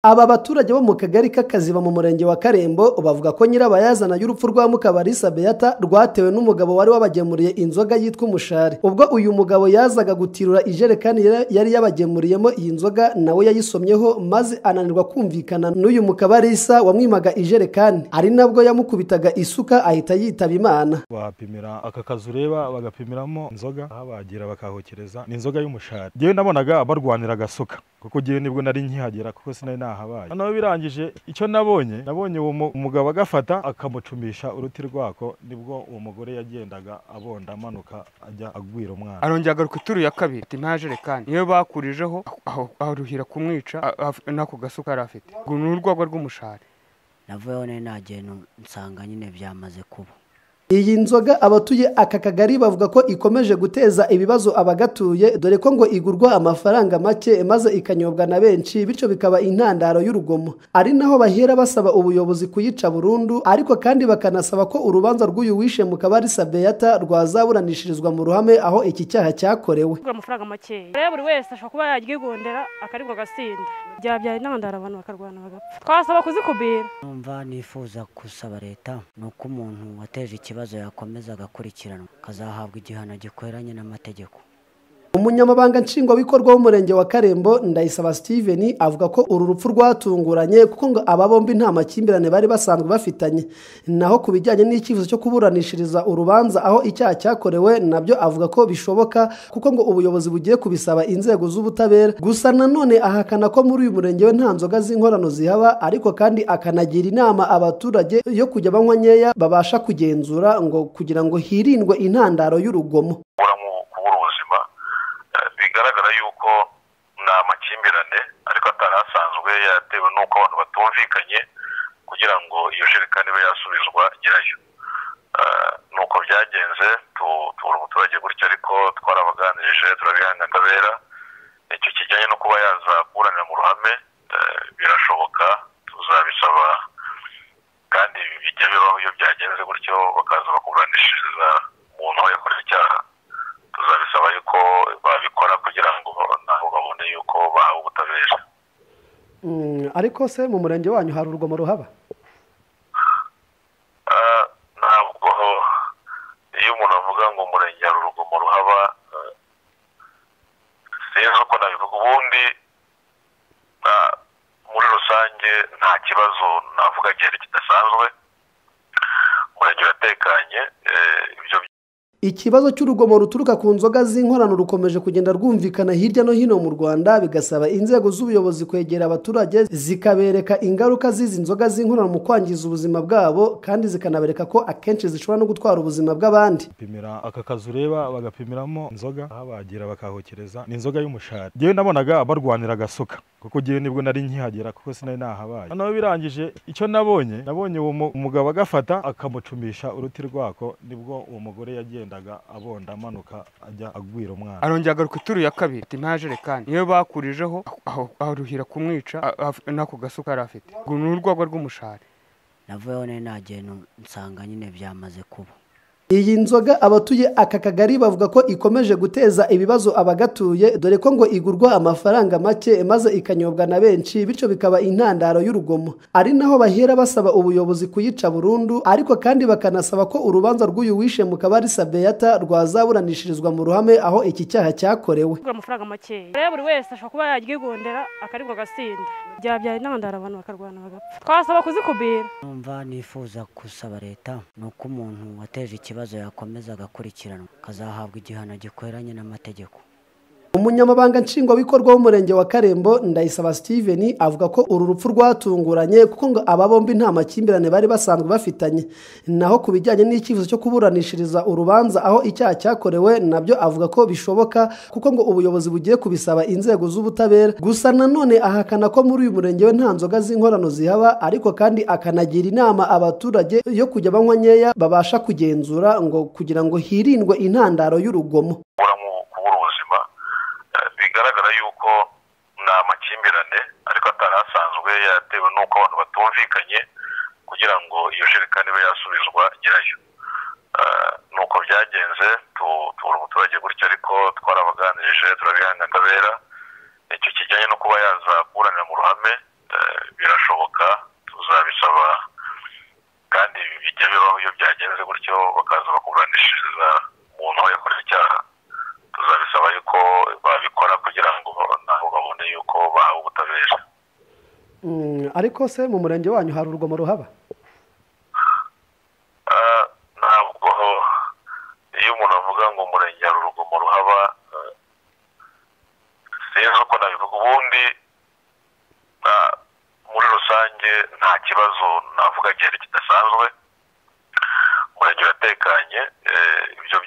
Aba baturage bo mu kagari k'Akaziba mu murenge wa Karembo bavuga ko nyirabayazana y'urupfu rwa Mukabarisa Beata rwatewe n'umugabo wari wabagemuriye inzoga yitwa umushari. Ubwo uyu mugabo yazaga gutirura ijerekani yari- yari yabagemuriyemo iyi nzoga nawe yayisomyeho maze ananirwa kumvikana n'uyu Mukabarisa wamwimaga ijerekani. Ari nabwo yamukubitaga isuka ahita yitaba Imana. bapimira aka kazu ureba bagapimiramo inzoga aho bagira bakahokereza ni inzoga y'umushari ngewe nabonaga barwanira agasuka kuko ngewe nibwo nari nkihagera kuko sinari nahabaye noneho birangije icyo nabonye nabonye uwo mu- umugabo agafata akamucumisha uruti rwako nibwo uwo mugore yagendaga abonda amanuka ajya agwira umwana arongera agaruka ituru ya kabiri ati nta jerekani niyo bakurijeho aho- aruhira kumwica a- af- n'ako gasuka yari afite ngo ni urwagwa rw'umushari navuyeho nari nagenda nsanga nyine byamaze kuba Iyi nzoga abatuye aka kagari bavuga ko ikomeje guteza ibibazo abagatuye dore ko ngo igurwa amafaranga make maze ikanyobwa na benshi bityo bikaba intandaro y'urugomo ari naho bahera basaba ubuyobozi kuyica burundu ariko kandi bakanasaba ko urubanza rw'uyu wishe mu kabarisa Beata rwazaburanishirizwa mu ruhame aho iki cyaha cyakorewe kugura amafaranga makeya rero buri wese ashobora kuba yaryigondera akaribwa agasinda byabyara intandaro abantu bakarwana bagapfa twasaba kuzikubira numva nifuza gusaba leta ni uko umuntu wateje ikibazo yakomeza agakurikiranwa akazahabwa igihano gikwiranye n'amategeko umunyamabanga nshingwabikorwa w'umurenge wa Karembo Ndayisaba Steven avuga ko uru rupfu rwatunguranye kuko ngo aba bombi nta makimbirane bari basanzwe bafitanye naho ku bijyanye n'icyifuzo cyo kuburanishiriza urubanza aho icyaha cyakorewe nabyo avuga ko bishoboka kuko ngo ubuyobozi bugiye kubisaba inzego z'ubutabera gusa nanone ahakana ko muri uyu murenge we nta nzoga z'inkorano zihaba ariko kandi akanagira inama abaturage yo kujya banywa nkeya babasha kugenzura ngo kugira ngo hirindwe intandaro y'urugomo kubura mu- kubura ubuzima Eh, bigaragara yuko ni amakimbirane ariko atari asanzwe yatewe n'uko abantu batumvikanye kugira ngo iyo jerekani ibe yasubizwa nyirayo Eh, ni uko byagenze tu- tubura umuturage gutya ariko twarabaganirije turabihanira ingabera icyo kijyanye no kuba yaza kuburanira mu ruhame eh, birashoboka tuzabisaba kandi bijya bibaho iyo byagenze gutyo bakaza bakuburanishiriza umuntu aho yakorewe icyaha tuzabisaba yuko babikora kugira ngo nabo babone yuko bahawe ubutabera Mm, ariko se mu murenge wanyu hari urugomo ruhaba Ah, ntabwo iyo umuntu avuga ngo umurenge hari urugomo ruhaba eh, sinzi uko nabivuga ubundi ah, muri rusange nta kibazo navuga gihari kidasanzwe umurenge uratekanye eh, ibyo ikibazo cy'urugomo ruturuka ku nzoga z'inkorano rukomeje kugenda rwumvikana hirya no hino mu rwanda bigasaba inzego z'ubuyobozi kwegera abaturage zikabereka ingaruka z'izi nzoga z'inkorano mu kwangiza ubuzima bwabo kandi zikanabereka ko akenshi zishobora no gutwara ubuzima bw'abandi bapimira aka kazu ureba bagapimiramo inzoga aho bagira bakahokereza ni inzoga y'umushari ngewe nabonaga barwanira agasuka kuko ngewe nibwo nari nkihagera kuko sinari nahabaye noneho birangije icyo nabonye nabonye uwo mu- umugabo agafata akamucumisha uruti rwako nibwo uwo mugore yagendaga abonda amanuka ajya agwira umwana arongera agaruka ituru ya kabiri ati nta jerekani niyo bakurijeho aho- aruhira kumwica a- af- n'ako gasuka yari afite ngo ni urwagwa rw'umushari navuyeho nari nagenda nsanga nyine byamaze kuba iyi nzoga abatuye aka kagari bavuga ko ikomeje guteza ibibazo abagatuye dore ko ngo igurwa amafaranga make maze ikanyobwa na benshi bityo bikaba intandaro y'urugomo ari naho bahera basaba ubuyobozi kuyica burundu ariko kandi bakanasaba ko urubanza rw'uyu wishe mu kabarisa Beata rwazaburanishirizwa mu ruhame aho iki cyaha cyakorewe kugura amafaranga makeya rero buri wese ashobora kuba yaryigondera akaribwa agasinda byabyara intandaro abantu bakarwana bagapfa twasaba kuzikubira numva nifuza gusaba leta ni uko umuntu wateje ikibazo yakomeza agakurikiranwa akazahabwa igihano gikwiranye n'amategeko umunyamabanga nshingwabikorwa w'umurenge wa karembo ndayisaba steven avuga ko uru rupfu rwatunguranye kuko ngo aba bombi nta makimbirane bari basanzwe bafitanye naho ku bijyanye n'icyifuzo cyo kuburanishiriza urubanza aho icyaha cyakorewe nabyo avuga ko bishoboka kuko ngo ubuyobozi bugiye kubisaba inzego z'ubutabera gusa nanone ahakana ko muri uyu murenge we nta nzoga z'inkorano zihaba ariko kandi akanagira inama abaturage yo kujya banywa nkeya babasha kugenzura ngo kugira ngo hirindwe intandaro y'urugomo kubura mu- kubura ubuzima Eh, bigaragara yuko ni amakimbirane ariko atari asanzwe yatewe n'uko abantu batumvikanye kugira ngo iyo jerekani ibe yasubizwa nyirayo Eh, ni uko byagenze tu- tubura umuturage gutya ariko twarabaganirije turabihanira ingabera icyo kijyanye no kuba yaza kuburanira mu ruhame eh, birashoboka tuzabisaba kandi ibi bijya bibaho iyo byagenze gutyo bakaza bakuburanishiriza umuntu aho yakoze icyaha tuzabisaba yuko babikora kugira ngo nabo babone yuko bahawe ubutabera Mm, ariko se mu murenge wanyu hari urugomo ruhaba Ah, ntabwo iyo umuntu avuga ngo umurenge hari urugomo ruhaba ah, sinzi uko nabivuga ubundi ah, muri rusange nta kibazo navuga gihari kidasanzwe umurenge uratekanye eh, ibyo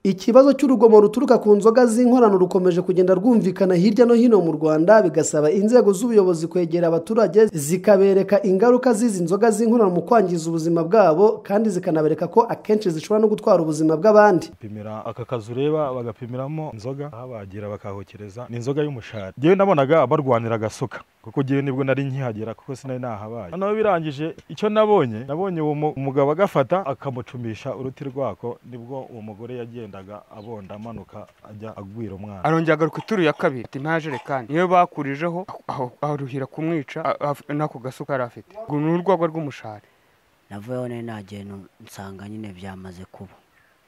ikibazo cy'urugomo ruturuka ku nzoga z'inkorano rukomeje kugenda rwumvikana hirya no hino mu rwanda bigasaba inzego z'ubuyobozi kwegera abaturage zikabereka ingaruka z'izi nzoga z'inkorano mu kwangiza ubuzima bwabo kandi zikanabereka ko akenshi zishobora no gutwara ubuzima bw'abandi pimira aka kazu ureba bagapimiramo inzoga aho bagira bakahokereza ni inzoga y'umushahara njyewe nabonaga barwanira agasuka kuko njyewe nibwo nari nkihagera kuko sinari nahabaye noneho birangije icyo nabonye nabonye uwo mu- umugabo agafata akamucumisha uruti rwako nibwo uwo mugore yagendaga abonda amanuka ajya agwira umwana arongera agaruka ituru ya kabiri ati nta jerekani niyo bakurijeho aho- aho ruhira kumwica a- a- n'ako gasuka yari afite ngo ni urwagwa rw'umushari navuyeho nari nagenda nsanga nyine byamaze kuba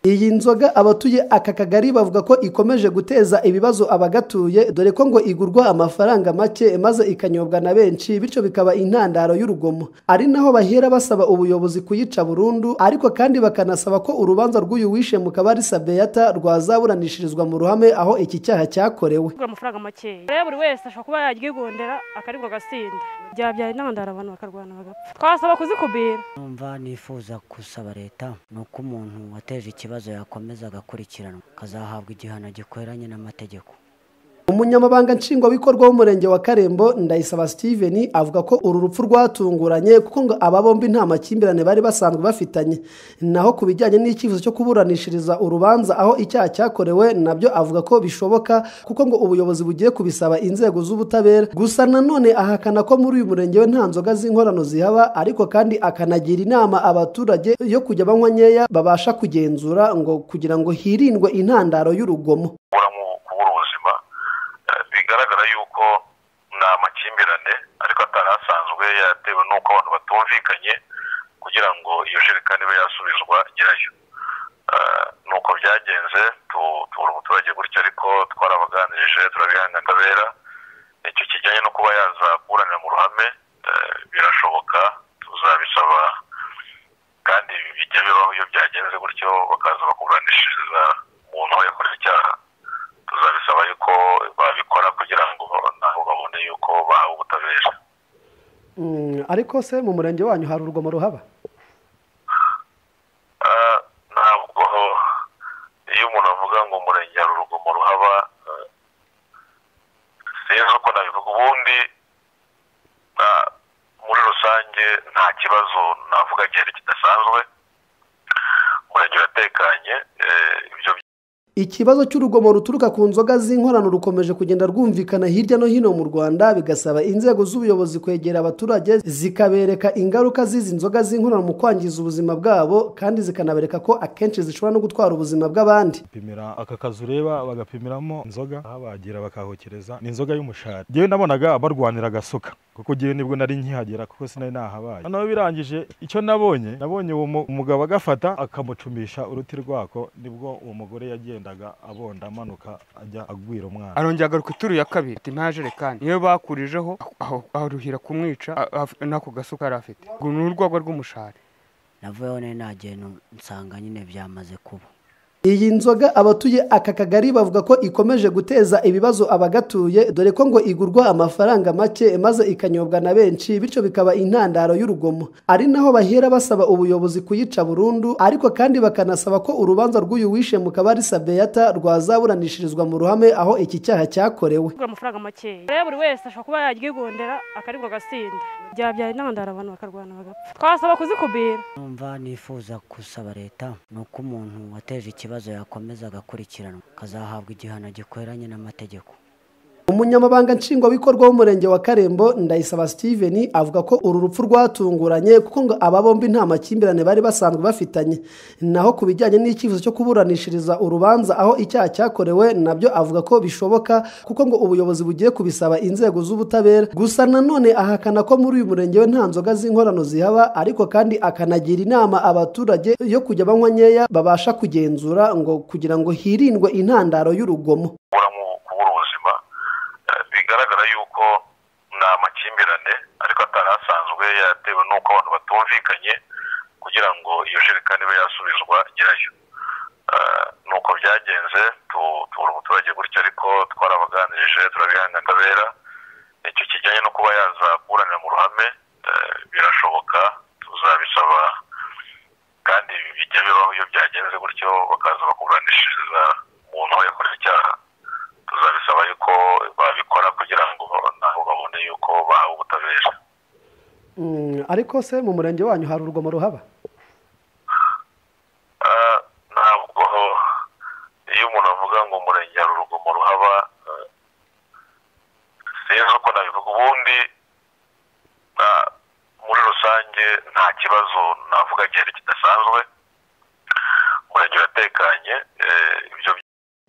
iyi nzoga abatuye aka kagari bavuga ko ikomeje guteza ibibazo abagatuye dore ko ngo igurwa amafaranga make maze ikanyobwa na benshi bityo bikaba intandaro y'urugomo ari naho bahera basaba ubuyobozi kuyica burundu ariko kandi bakanasaba ko urubanza rw'uyu wishe mu kabarisa beyata rwazaburanishirizwa mu ruhame aho iki cyaha cyakorewe kugura amafaranga makeya rero buri wese ashobora kuba yaryigondera akaribwa agasinda byabyaye intandaro abantu bakarwana bagapfa twasaba kuzikubira numva nifuza gusaba leta ni uko umuntu wateje ikibazo yakomeza agakurikiranwa akazahabwa igihano gikwiranye n'amategeko umunyamabanga nshingwabikorwa w'umurenge wa karembo ndayisaba steven avuga ko uru rupfu rwatunguranye kuko ngo aba bombi nta makimbirane bari basanzwe bafitanye naho ku bijyanye n'icyifuzo cyo kuburanishiriza urubanza aho icyaha cyakorewe nabyo avuga ko bishoboka kuko ngo ubuyobozi bugiye kubisaba inzego z'ubutabera gusa nanone ahakana ko muri uyu murenge we nta nzoga z'inkorano zihaba ariko kandi akanagira inama abaturage yo kujya banywa nkeya babasha kugenzura ngo kugira ngo hirindwe intandaro y'urugomo kubura mu- kubura ubuzima Eh, bigaragara yuko ni amakimbirane ariko atari asanzwe yatewe n'uko abantu batumvikanye kugira ngo iyo jerekani ibe yasubizwa nyirayo Eh, ni uko byagenze tu- tubura umuturage gutya ariko twarabaganirije turabihanga akabera icyo kijyanye no kuba yaza kuburanira mu ruhame eh, birashoboka tuzabisaba kandi ibi bijya bibaho iyo byagenze gutyo bakaza bakuburanishiriza umuntu aho yakoze icyaha tuzabisaba yuko babikora kugira ngo nabo babone yuko bahawe ubutabera Mm, ariko se mu murenge wanyu hari urugomo ruhaba Ah, ntabwo iyo umuntu avuga ngo umurenge hari urugomo ruhaba ah, sinzi uko nabivuga ubundi ah, muri rusange nta kibazo navuga gihari kidasanzwe umurenge uratekanye eh, ibyo ikibazo cy'urugomo ruturuka ku nzoga z'inkorano rukomeje kugenda rwumvikana hirya no hino mu rwanda bigasaba inzego z'ubuyobozi kwegera abaturage zikabereka ingaruka z'izi nzoga z'inkorano mu kwangiza ubuzima bwabo kandi zikanabereka ko akenshi zishobora no gutwara ubuzima bw'abandi pimira aka kazu ureba bagapimiramo inzoga aho bagira bakahokereza ni inzoga y'umushahara njyewe nabonaga barwanira agasuka kuko njyewe nibwo nari nkihagera kuko sinari nahabaye noneho birangije icyo nabonye nabonye uwo mu- umugabo agafata akamucumisha uruti rwako nibwo uwo mugore yagendaga abonda amanuka ajya agwira umwana arongera agaruka ituru ya kabiri ati nta jerekani niyo bakurijeho aho- aho- aho ruhira kumwica a- a- n'ako gasuka yari afite ngo ni urwagwa rw'umushari navuyeho nari nagenda nsanga nyine byamaze kuba iyi nzoga abatuye aka kagari bavuga ko ikomeje guteza ibibazo abagatuye dore ko ngo igurwa amafaranga make maze ikanyobwa na benshi bityo bikaba intandaro y'urugomo ari naho bahera basaba ubuyobozi kuyica burundu ariko kandi bakanasaba ko urubanza rw'uyu wishe mu kabarisa beyata rwazaburanishirizwa mu ruhame aho iki cyaha cyakorewe kugura amafaranga makeya rero buri wese ashobora kuba yaryigondera akaribwa agasinda byabyaye intandaro abantu bakarwana bagapfa twasaba kuzikubira numva nifuza gusaba leta ni uko umuntu wateje ikibazo yakomeza agakurikiranwa akazahabwa igihano gikwiranye n'amategeko umunyamabanga nshingwabikorwa w'umurenge wa karembo ndayisaba steven avuga ko uru rupfu rwatunguranye kuko ngo aba bombi nta makimbirane bari basanzwe bafitanye naho ku bijyanye n'icyifuzo cyo kuburanishiriza urubanza aho icyaha cyakorewe nabyo avuga ko bishoboka kuko ngo ubuyobozi bugiye kubisaba inzego z'ubutabera gusa nanone ahakana ko muri uyu murenge we nta nzoga z'inkorano zihaba ariko kandi akanagira inama abaturage yo kujya banywa nkeya babasha kugenzura ngo kugira ngo hirindwe intandaro y'urugomo kubura mu- kubura ubuzima Eh, bigaragara yuko ni amakimbirane ariko atari asanzwe yatewe n'uko abantu batumvikanye kugira ngo iyo jerekani ibe yasubizwa nyirayo Eh, ni uko byagenze tu- tubura umuturage gutya ariko twarabaganirije turabihanira ingabera icyo kijyanye no kuba yaza kuburanira mu ruhame eh, birashoboka tuzabisaba kandi bijya bibaho iyo byagenze gutyo bakaza bakuburanishiriza umuntu aho yakorewe icyaha tuzabisaba yuko babikora kugira ngo nabo babone yuko bahawe ubutabera Mm, ariko se mu murenge wanyu hari urugomo ruhaba Ah, ntabwo iyo umuntu avuga ngo umurenge hari urugomo ruhaba eh, sinzi uko nabivuga ubundi ah, muri rusange nta kibazo navuga gihari kidasanzwe umurenge uratekanye eh, ibyo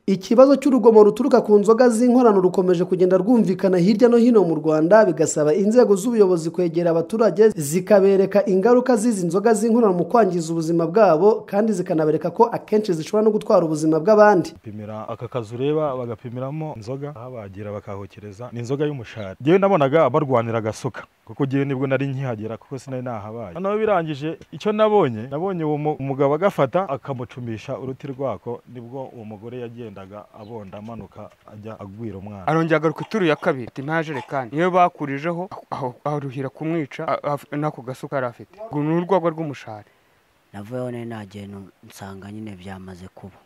ikibazo cy'urugomo ruturuka ku nzoga z'inkorano rukomeje kugenda rwumvikana hirya no hino mu rwanda bigasaba inzego z'ubuyobozi kwegera abaturage zikabereka ingaruka z'izi nzoga z'inkorano mu kwangiza ubuzima bwabo kandi zikanabereka ko akenshi zishobora no gutwara ubuzima bw'abandi bapimira aka kazu ureba bagapimiramo inzoga aho bagira bakahokereza ni inzoga y'umushari njyewe nabonaga barwanira agasuka kuko njyewe nibwo nari nkihagera kuko sinari nahabaye noneho birangije icyo nabonye nabonye uwo mu- umugabo agafata akamucumisha uruti rwako nibwo uwo mugore yagendaga abonda amanuka ajya agwira umwana arongera agaruka ituru ya kabiri ati nta jerekani niyo bakurijeho aho- aho ruhira kumwica a- af- n'ako gasuka yari afite ngo ni urwagwa rw'umushari navuyeho nari nagenda nsanga nyine byamaze kuba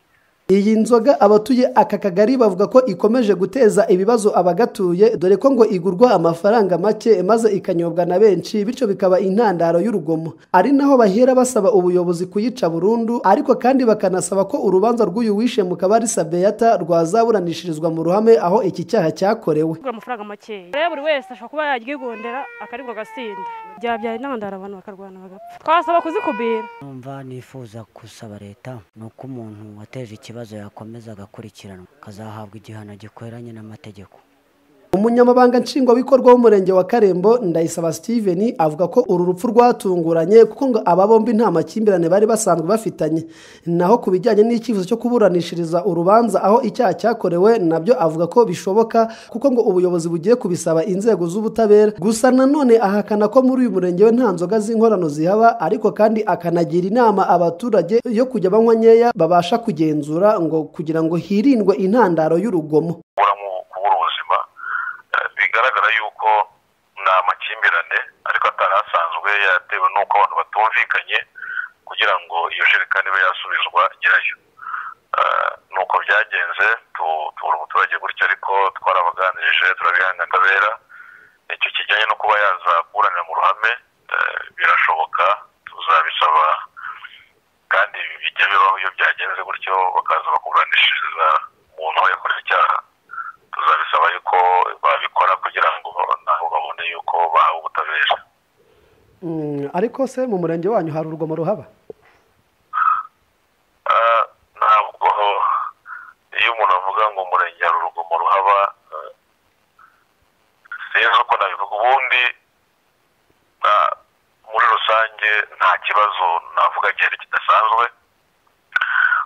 iyi nzoga abatuye aka kagari bavuga ko ikomeje guteza ibibazo abagatuye dore ko ngo igurwa amafaranga make maze ikanyobwa na benshi bityo bikaba intandaro y'urugomo ari naho bahera basaba ubuyobozi kuyica burundu ariko kandi bakanasaba ko urubanza rw'uyu wishe mu kabarisa beyata rwazaburanishirizwa mu ruhame aho iki cyaha cyakorewe kugura amafaranga makeya rero buri wese ashobora kuba yaryigondera akaribwa agasinda byabyaye intandaro abantu bakarwana bagapfa twasaba kuzikubira numva nifuza gusaba leta ni uko umuntu wateje ikibazo yakomeza agakurikiranwa akazahabwa igihano gikwiranye n'amategeko umunyamabanga nshingwabikorwa w'umurenge wa karembo ndayisaba steven avuga ko uru rupfu rwatunguranye kuko ngo aba bombi nta makimbirane bari basanzwe bafitanye naho ku bijyanye n'icyifuzo cyo kuburanishiriza urubanza aho icyaha cyakorewe nabyo avuga ko bishoboka kuko ngo ubuyobozi bugiye kubisaba inzego z'ubutabera gusa nanone ahakana ko muri uyu murenge we nta nzoga z'inkorano zihaba ariko kandi akanagira inama abaturage yo kujya banywa nkeya babasha kugenzura ngo kugira ngo hirindwe intandaro y'urugomo kubura mu- kubura ubuzima Eh, bigaragara yuko ni amakimbirane ariko atari asanzwe yatewe n'uko abantu batumvikanye kugira ngo iyo jerekani ibe yasubizwa nyirayo Eh, ni uko byagenze tu- tubura umuturage gutya ariko twarabaganirije turabihanira ingabera icyo kijyanye no kuba yaza kuburanira mu ruhame eh, birashoboka tuzabisaba kandi bijya bibaho iyo byagenze gutyo bakaza bakuburanishiriza umuntu aho yakorewe icyaha tuzabisaba yuko babikora kugira ngo nabo babone yuko bahawe ubutabera Mm, ariko se mu murenge wanyu hari urugomo ruhaba Ah, ntabwo iyo umuntu avuga ngo umurenge hari urugomo ruhaba eh, sinzi uko nabivuga ubundi ah, muri rusange nta kibazo navuga gihari kidasanzwe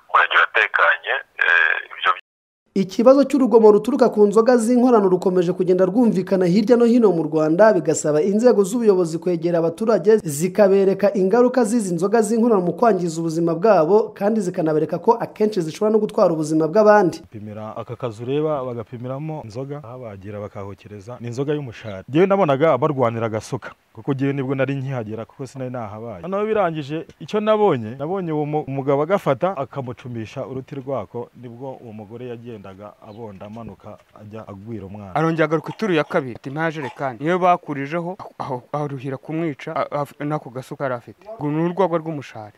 umurenge uratekanye eh, ibyo ikibazo cy'urugomo ruturuka ku nzoga z'inkorano rukomeje kugenda rwumvikana hirya no hino mu rwanda bigasaba inzego z'ubuyobozi kwegera abaturage zikabereka ingaruka z'izi nzoga z'inkorano mu kwangiza ubuzima bwabo kandi zikanabereka ko akenshi zishobora no gutwara ubuzima bw'abandi bapimira aka kazu ureba bagapimiramo inzoga aho bagira bakahokereza ni inzoga y'umushari njyewe nabonaga barwanira agasuka kuko njyewe nibwo nari nkihagera kuko sinari nahabaye noneho birangije icyo nabonye nabonye uwo mu- umugabo agafata akamucumisha uruti rwako nibwo uwo mugore yagendaga abonda amanuka ajya agwira umwana arongera agaruka ituru ya kabiri ati nta jerekani niyo bakurijeho aho- aho- aho ruhira kumwica a- af- n'ako gasuka yari afite ngo ni urwagwa rw'umushari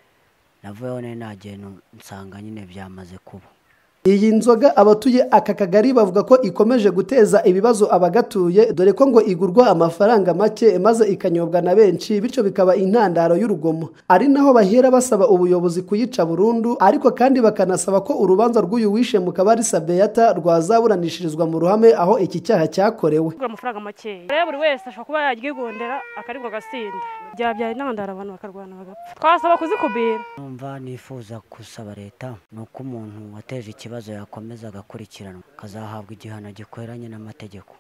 navuyeho nari nagenda nsanga nyine byamaze kuba iyi nzoga abatuye aka kagari bavuga ko ikomeje guteza ibibazo abagatuye dore ko ngo igurwa amafaranga make maze ikanyobwa na benshi bityo bikaba intandaro y'urugomo ari naho bahera basaba ubuyobozi kuyica burundu ariko kandi bakanasaba ko urubanza rw'uyu wishe mu kabarisa beyata rwazaburanishirizwa mu ruhame aho iki cyaha cyakorewe kugura amafaranga makeya rero buri wese ashobora kuba yaryigondera akaribwa agasinda byabyaye intandaro abantu bakarwana bagapfa twasaba kuzikubira numva nifuza gusaba leta ni uko umuntu wateje ikibazo yakomeza agakurikiranwa akazahabwa igihano gikwiranye n'amategeko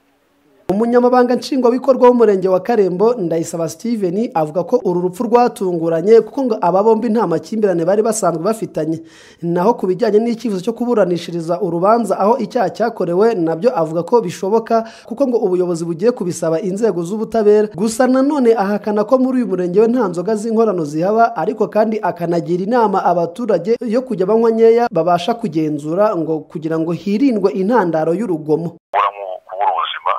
umunyamabanga nshingwabikorwa w'umurenge wa karembo ndayisaba steven avuga ko uru rupfu rwatunguranye kuko ngo aba bombi nta makimbirane bari basanzwe bafitanye naho ku bijyanye n'icyifuzo cyo kuburanishiriza urubanza aho icyaha cyakorewe nabyo avuga ko bishoboka kuko ngo ubuyobozi bugiye kubisaba inzego z'ubutabera gusa nanone ahakana ko muri uyu murenge we nta nzoga z'inkorano zihaba ariko kandi akanagira inama abaturage yo kujya banywa nkeya babasha kugenzura ngo kugira ngo hirindwe intandaro y'urugomo kubura mu- kubura ubuzima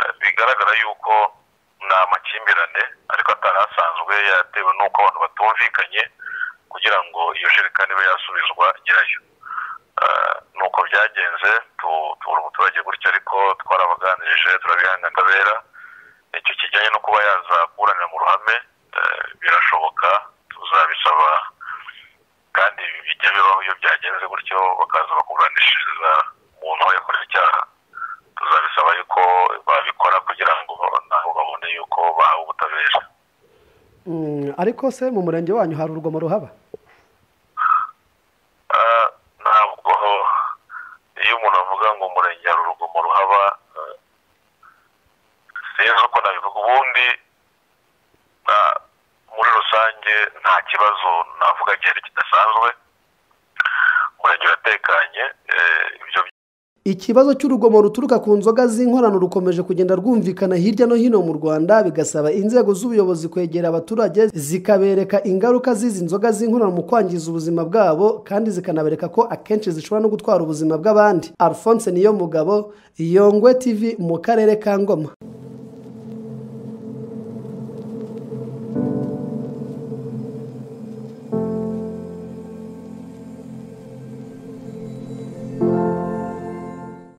Eh, bigaragara yuko ni amakimbirane ariko atari asanzwe yatewe n'uko abantu batumvikanye kugira ngo iyo jerekani ibe yasubizwa nyirayo Eh, ni uko byagenze tu- tubura umuturage gutya ariko twarabaganirije turabihanga akabera icyo kijyanye no kuba yaza kuburanira mu ruhame eh, birashoboka tuzabisaba kandi bijya bibaho iyo byagenze gutyo bakaza bakuburanishiriza umuntu aho yakorewe icyaha tuzabisaba yuko babikora kugira ngo nabo babone yuko bahawe ubutabera Mm, ariko se mu murenge wanyu hari urugomo ruhaba Ah, ntabwo iyo umuntu avuga ngo umurenge hari urugomo ruhaba ah, sinzi uko nabivuga ubundi ah, muri rusange nta kibazo navuga gihari kidasanzwe umurenge uratekanye eh, ibyo ikibazo cy'urugomo ruturuka ku nzoga z'inkorano rukomeje kugenda rwumvikana hirya no hino mu rwanda bigasaba inzego z'ubuyobozi kwegera abaturage zikabereka ingaruka z'izi nzoga z'inkorano mu kwangiza ubuzima bwabo kandi zikanabereka ko akenshi zishobora no gutwara ubuzima bw'abandi alphonse niyo mugabo yongwe tv mu karere ka ngoma